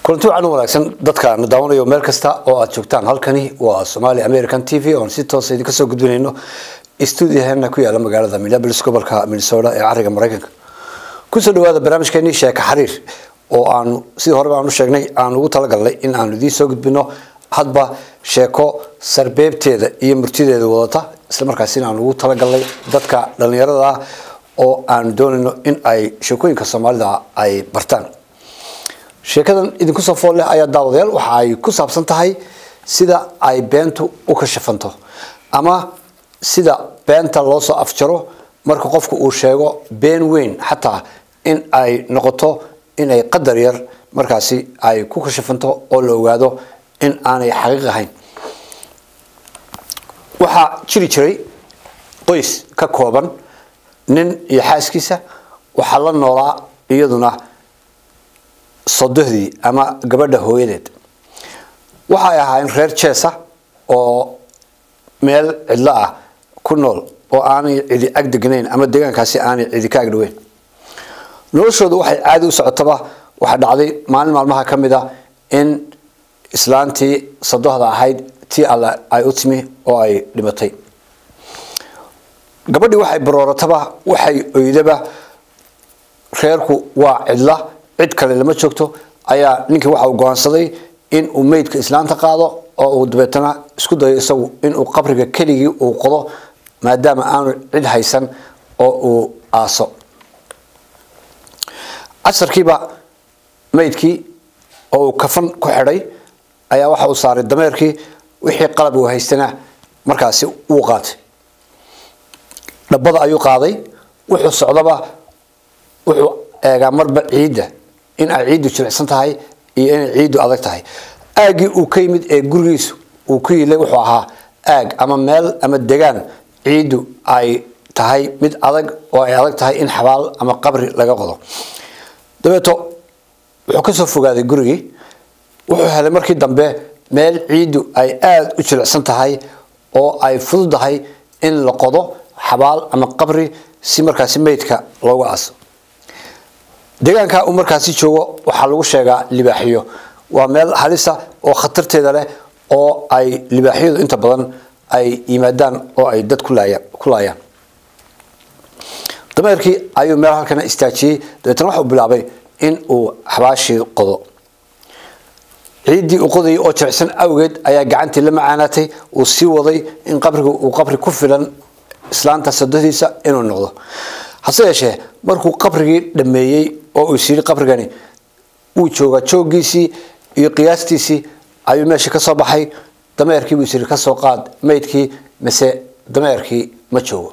kulanti wacan wanaagsan dadka na daawanayo meel kasta oo aad joogtaan halkani waa somali american t v oon si toosa idinka soo gudbinayno stuudiyaheena ku yaala magaalada minneapolis gobolka minnesota ee cariga maraykanka kusoo dhawaada barnaamijkeenii sheeka xariir oo aanu sidii horeba aan u sheegnay aan ugu talagalnay in aanu idiin soo gudbino hadba sheeko sarbeebteeda iyo murtideeda wadata islamarkaasina aan ugu talagalnay dadka dhallinyarada ah oo aanu doonayno in ay sheekooyinka soomaalida ay bartaan sheekadan idinku soo fool leh ayaa daawadayaal waxa ay ku saabsan tahay sida ay beentu u kashafanto ama sida beenta loo soo afjaro marka qofku uu sheego been weyn xataa in ay noqoto inay qadar yar markaasi ay ku kashafanto oo la ogaado in aanay xaqiiq ahayn waxaa jiri jiray qoys ka kooban nin iyo xaaskiisa waxaa la noolaa iyaduna sodohdii ama gabadha hooyadeed waxay ahaayeen reer jeesa oo meel cidlo ah ku nool oo aanay cidi ag degnayn ama deegaankaasi aanay cidi ka agdhaweyn noloshooda waxay caadi u socotaba waxaa dhacday maalin maalmaha ka mid a in islaantii sadohda ahayd tii alle ay u timi oo ay dhimatay gabadhii waxay baroorataba waxay oydaba reerku waa cidla cid kale lama joogto ayaa ninkii waxa uu go-aansaday in uu meydka islaanta qaado oo uu dabeetana isku dayo isagu inuu qabriga keligii uu qodo maadaama aanu cid haysan oo uu aaso casarkiiba meydkii oo uu kafan ku xidhay ayaa waxa uu saaray dameerkii wixii qalab uu haystana markaasi wuu qaatay dhabbada ayuu qaaday wuxuu socdaba wuxuu eegaa marba ciidda in ay ciiddu jilicsan tahay iyo inay ciiddu adag tahay aaggii uu ka yimid ee gurigiisu uu ku yilay wuxuu ahaa aag ama meel ama degaan ciiddu ay tahay mid adag oo ay adag tahay in xabaal ama qabri laga qodo dabeeto wuxuu kasoo fogaaday gurigii wuxuu helay markii dambe meel ciiddu ay aada u jilicsan tahay oo ay fududahay in la qodo xabaal ama qabri si markaasi meydka loogu aaso deegaanka uu markaasi joogo waxaa lagu sheegaa libaaxiyo waa meel halisa oo khatarteeda leh oo ay libaaxyadu inta badan ay yimaadaan oo ay dad ku laayaan dameerkii ayuu meel halkana istaajiyey dabeetna waxau bilaabay in uu xabaashii qodo ciiddii uu qodayay oo jiricsan awgeed ayaa gacantii la macaanaatay uu sii waday in qabriga uu qabri ku filan islaanta sadodiisa inuu noqdo hase yeeshee markuu qabrigii dhameeyey oo uu isyiri qabrigani wuu joogaa jooggiisii iyo qiyaastiisii ayuu meesha ka soo baxay dameerkii buu isyiri kasoo qaad meydkii mise dameerkii ma joogo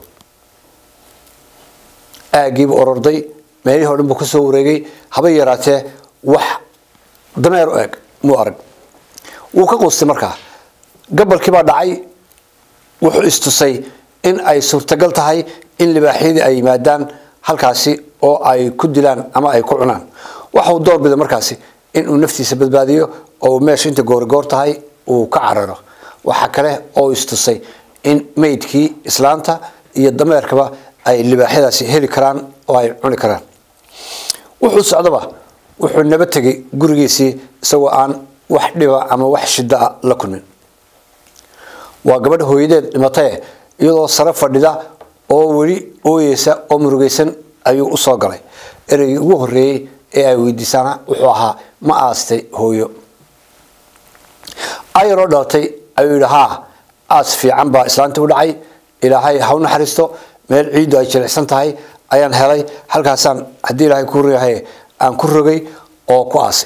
aaggiibuu ororday meelihii o dhan buu kasoo wareegay habay yaraatee wax dameer u eg muu arag wuu ka quustay markaa gabalkii baa dhacay wuxuu istusay in ay suurtagal tahay in libaaxyadii ay yimaadaan halkaasi oo ay ku dilaan ama ay ku cunaan waxauu doorbida markaasi inuu naftiisa badbaadiyo oo meesha inta goorigoor tahay uu ka cararo waxaa kale oo istusay in meydkii islaanta iyo dameerkaba ay libaaxyadaasi heli karaan oo ay cuni karaan wuxuu socdaba wuxuu naba tegay gurigiisii isagoo aan wax dhiba ama wax shida a la kulmin waa gabadh hooyadeed dhimatae iyadoo sare fadhida oo weli ooyeysa oo murugeysan ayuu usoo galay ereygii ugu horeeyey ee ay weydiisaana wuxuu ahaa ma aastay hooyo ayaroo dhalatay ayuu yidhi haa aas fiican baa islaanta u dhacay ilaahay ha u naxariisto meel ciiddu ay jilicsan tahay ayaan helay halkaasaan haddii ilaahay ku yahay aan ku rogay oo ku aasay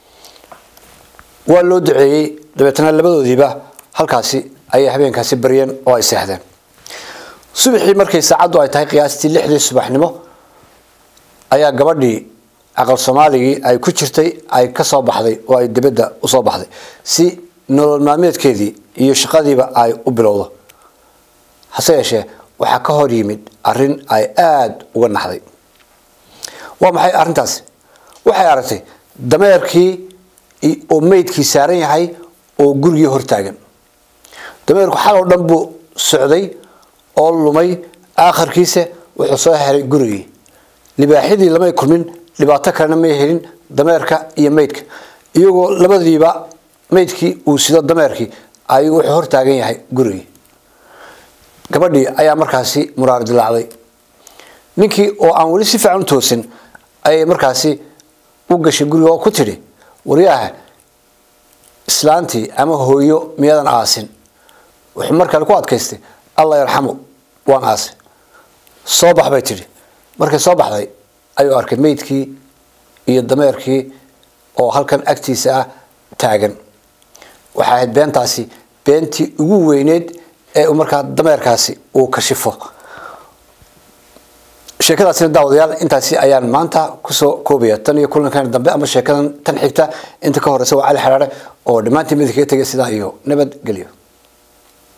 waa loo duceeyey dabeetna labadoodiiba halkaasi ayay habeenkaasi baryeen oo ay seexdeen subaxii markay saacaddu ay tahay qiyaastii lixdii subaxnimo ayaa gabadhii aqal soomaaligii ay ku jirtay ay ka soo baxday oo ay dibadda usoo baxday si nolol maalmeedkeedii iyo shaqadiiba ay u bilowdo hase yeeshee waxaa ka hor yimid arrin ay aada uga naxday waa maxay arrintaasi waxay aragtay dameerkii oo meydkii saaran yahay oo gurigii hortaagan dameerku xal oo dhan buu socday oo lumay aakharkiisa wuxuu soo helay gurigii libaaxyadii lamay kulmin dhibaato kalena may helin dameerka iyo meydka iyagoo labadiiba maydkii uu sido dameerkii ayuu wuxuu hortaagan yahay gurigii gabadhii ayaa markaasi muraar dilaacday ninkii oo aan weli si fiican u toosin ayay markaasi u gashay guriga oo ku tidhi waryaaha islaantii ama hooyo miyadan aasin wuxuu mar kale ku adkaystay allah yarxamu waan aasay soo bax bay tidhi markay soo baxday ayuu arkay meydkii iyo dameerkii oo halkan agtiisa ah taagan waxay ahayd beentaasi beentii ugu weyneyd ee markaa dameerkaasi uu kashifo sheekadaasina daawadayaal intaasi ayaan maanta kusoo koobaya tan iyo kulankan dambe ama sheekadan tan xigta inta ka horeysa waa cali xaraare oo dhammaantiin midka kaga tegay sidaa iyo nabadgelyo